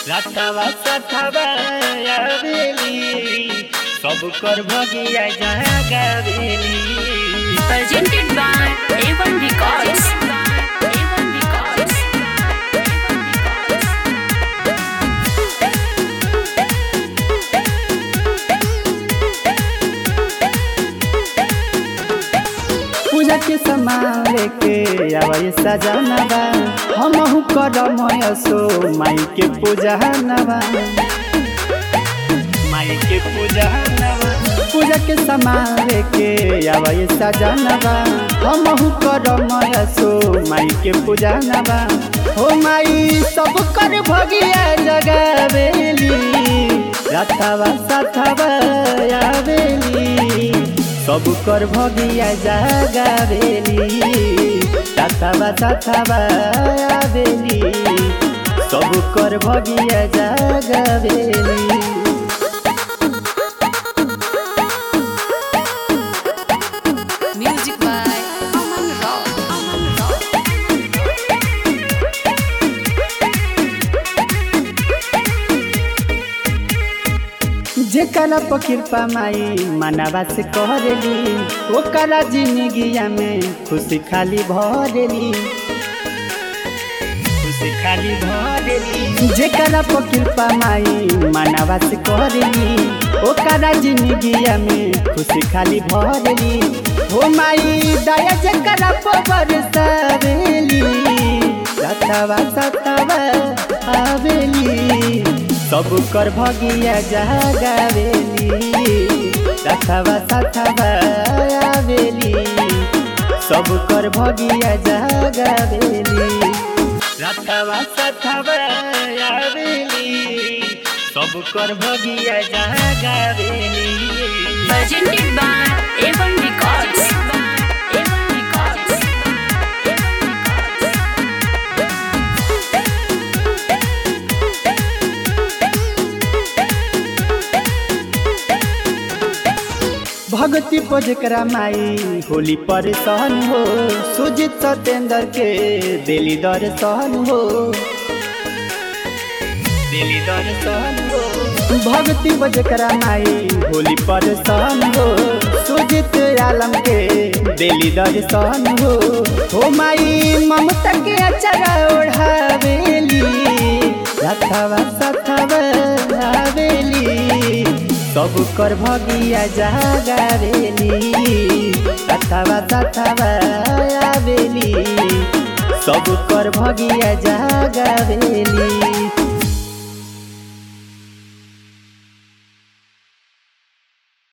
रातवा सथवा आवेली सब कर भगिया जागावेली presented by A1 Records. A1 Records. पूजा के सामान लेके आवे सजनवा हमहु करम सो माई के पूजा नवा माई के पूजा नवा पूजा के सामान लेके आवे सजनवा हमहु करम सो माई के पूजा नवा हो माई सब कर भगिया जगावेली रथवा सथवा आवेली सब कर भगिया जागावेली तथावा तथावा आवेली सब कर भगिया जागावेली Music by Aman Rao. Aman Rao. जेकरा पर कृपा माई मनवा से करेली ओकरा जिंदगिया में खुशी खाली भरेली खुशी खाली भरेली जेकरा पर कृपा माई मनवा से करेली ओकरा जिंदगिया में खुशी खाली भरेली हो माई दया जेकरा पर बरसावेली सतवा सतवा आवेली सब कर भगिया जागावेली सथवा सथवा आवेली सब कर भगिया जागावेली सथवा सथवा आवेली सब कर भगिया जागावेली Presented by A1 Records. A1 Records. भगती पर जेकरा माई होली पर सहन हो सुजित सत्येंद्र के दिली दर्शन हो दिली दर्शन हो भगती पर जेकरा माई होली पर सहन हो सुजित आलम के दिली दर्शन हो हो माई ममता के अचरा ओढ़ावेली रथवा सथवा आवेली सब कर भगिया जागावेली तथावा तथावा आवेली सब कर भगिया जागावेली